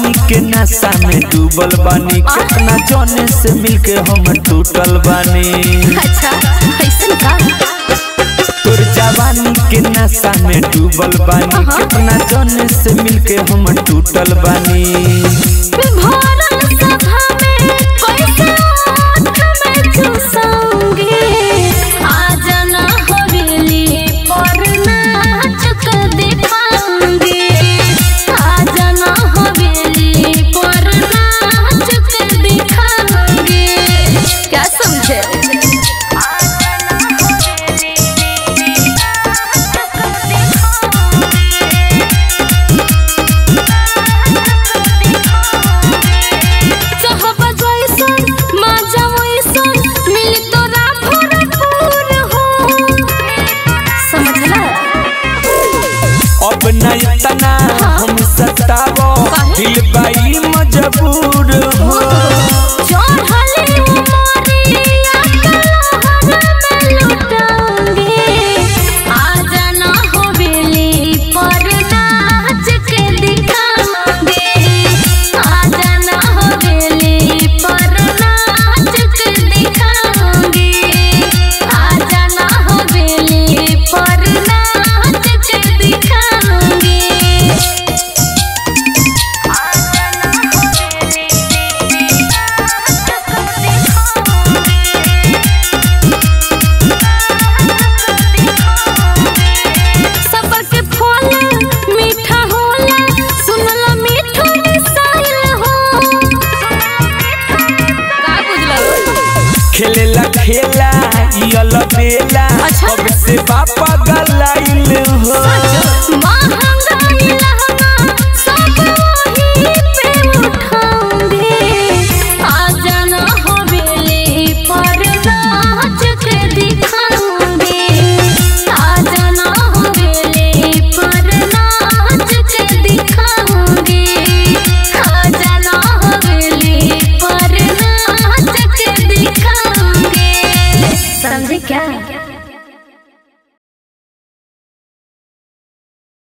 जवानी के नशा में डूबल बानी कितना जने से मिलके हम टूटल बानी अच्छा कैसन का तोर जवानी के नशा में डूबल बानी कितना जने से मिलके हम टूटल बानी भरल सभा में कैसे ओठ में चूसोगे आज ना हवेली पर नाच के दिखाऊंगी आज ना हवेली पर नाच के दिखाऊंगी क्या समझे चाहबा जैसन माजा वैसन मिली तोरा भरपूर हो समझला अब न इतना हम सतावो दिल बाई मजबूर हो चढ़ले उमरिया कलहर में लुटाऊंगी आज ना हवेली पर नाच के दिखाऊंगी आज ना हवेली पर नाच के दिखाऊंगी आज ना हवेली पर नाच के दिखाऊंगी सबर के फल मीठा होला सुनला मीठो मिसाइल हो का बुझला खेलेला खेला इयल बेला अच्छा। अब से बापा गलाइल हो महंगाई लहा